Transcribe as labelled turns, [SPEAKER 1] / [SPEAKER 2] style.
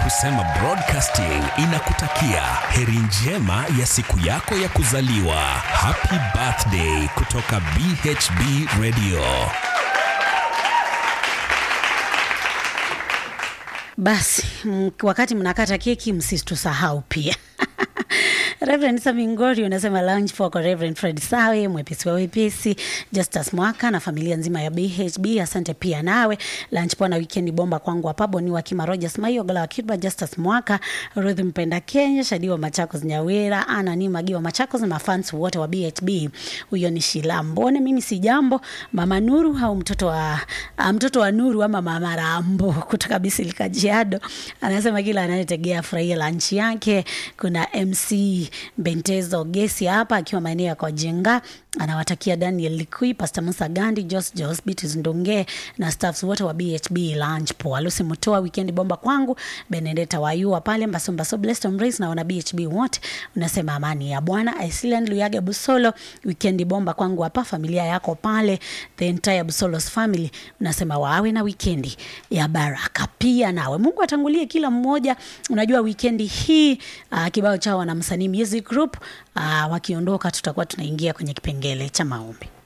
[SPEAKER 1] husema broadcasting inakutakia heri njema ya siku yako ya kuzaliwa. Happy birthday kutoka BHB Radio.
[SPEAKER 2] Basi m- wakati mnakata keki msitusahau pia. Reverend Samingori unasema lunch for kwa Reverend Fred Sawe, mwepesi wa wepesi, Justus Mwaka na familia nzima ya BHB. Asante pia nawe. Lunch poa na weekend bomba kwangu hapa Boni wa Kima Rogers Maio Gala wa Kiba Justus Mwaka, Ruth Mpenda Kenya, Shadi wa Machakos Nyawera, Ana ni Magi wa Machakos na mafans wote wa BHB. Huyo ni Shila Mbone, mimi si jambo, Mama Nuru au mtoto wa ah, mtoto wa Nuru ama Mama Rambo kutoka Bisilika Jiado. Anasema kila anayetegea furahia lunch yake. Kuna MC Bentezo Gesi hapa akiwa maeneo ya Kojenga anawatakia Daniel Likui, Pastor Musa Gandi, Jos Jos, Beatrice Ndonge na staffs wote wa BHB lunch poa. Lucy Mutoa, weekend bomba kwangu. Benedetta Wayua pale Mbasomba so blessed on race na wana BHB wote. Unasema amani ya Bwana. Island Luyage Busolo, weekend bomba kwangu hapa familia yako pale, the entire Busolos family. Unasema wawe na weekend ya baraka pia nawe. Mungu atangulie kila mmoja. Unajua weekend hii uh, kibao chao na msanii music group uh, wakiondoka tutakuwa tunaingia kwenye kipengele cha maombi.